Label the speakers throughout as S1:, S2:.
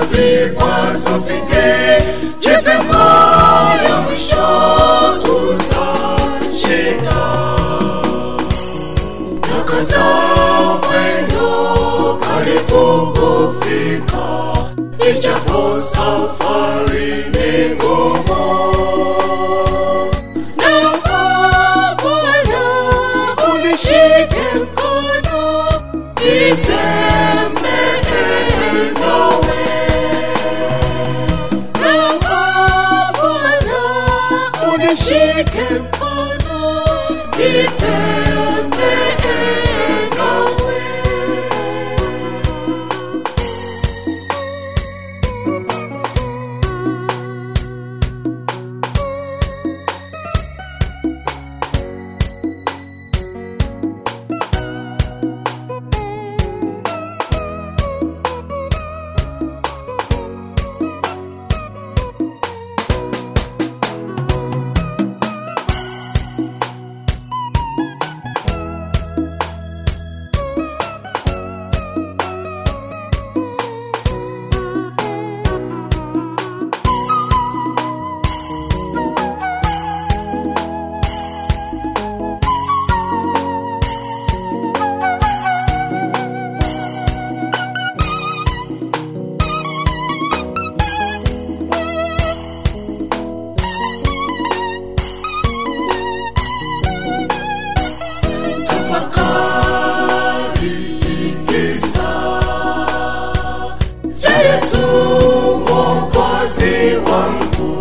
S1: vikwazo vingi, jipe moyo, mwisho tutashinda. Nakaza mwendo, karibu kufika, ijapo safari ni ngumu. Naomba Bwana unishike mkono, nitembee nawe. Naomba Bwana unishike mkono, nitembee nawe. tafakari kisa cha Yesu mwokozi wangu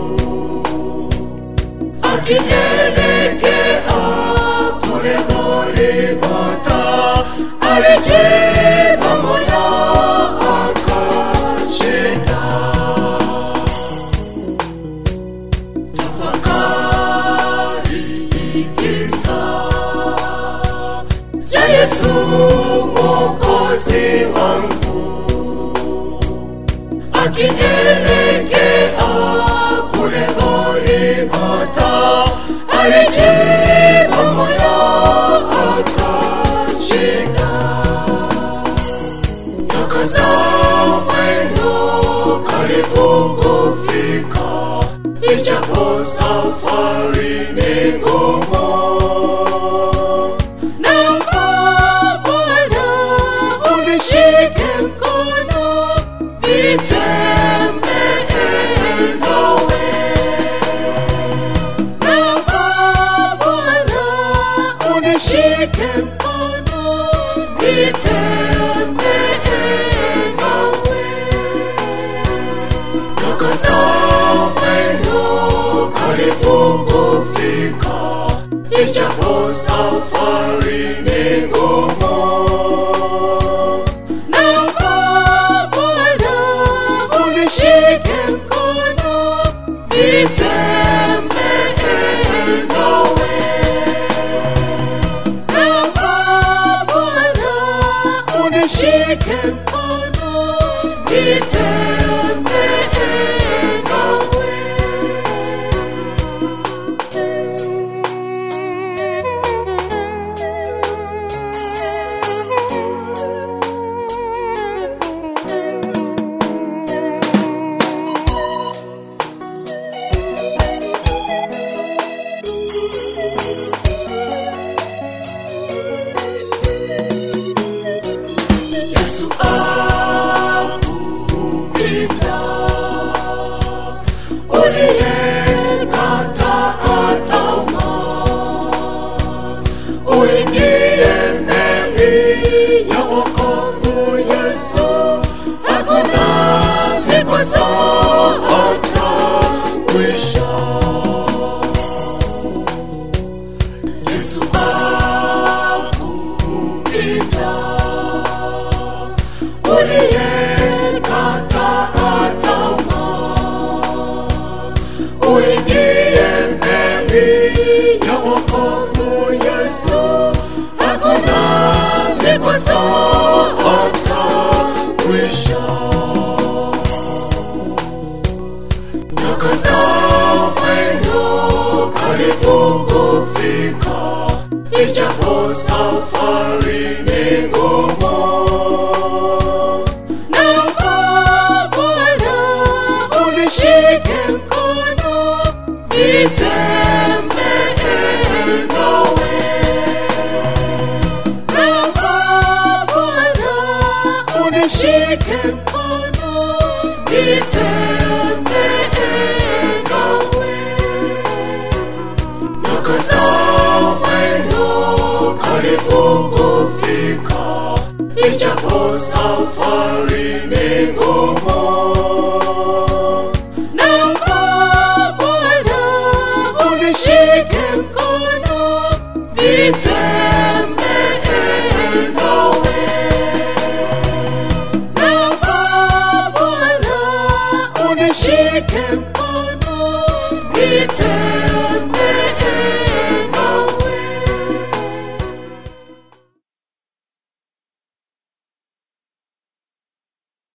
S1: akielekea kule Golgotha alijipa moyo akashinda. Tafakari kisa cha Yesu mwokozi wangu akielekea kule Golgotha alijipa moyo akashinda. Nakaza mwendo, karibu kufika, ijapo safari ni ngumu. Naomba Bwana unishike mkono, nitembee nawe. Naomba Bwana unishike mkono, nitembee nawe. Nakaza mwendo, karibu kufika, ijapo safari ni ngumu. Naomba Bwana unishike mkono, nitembee nawe. Naomba Bwana unishike mkono, nitembee nawe. Yesu akupita, uliyekataa tamaa, uingie meli ya wokovu. Yesu, hakuna vikwazo hata mwisho. Yesu akupita uliyekataa tamaa, uingie meli ya wokovu. Yesu, hakuna vikwazo hata mwisho. Nakaza mwendo, karibu kufika, ijapo safari ni ngumu. Naomba nishike mkono nitembee nawe nakaza mwendo karibu kufika ijapo safari ni ngumu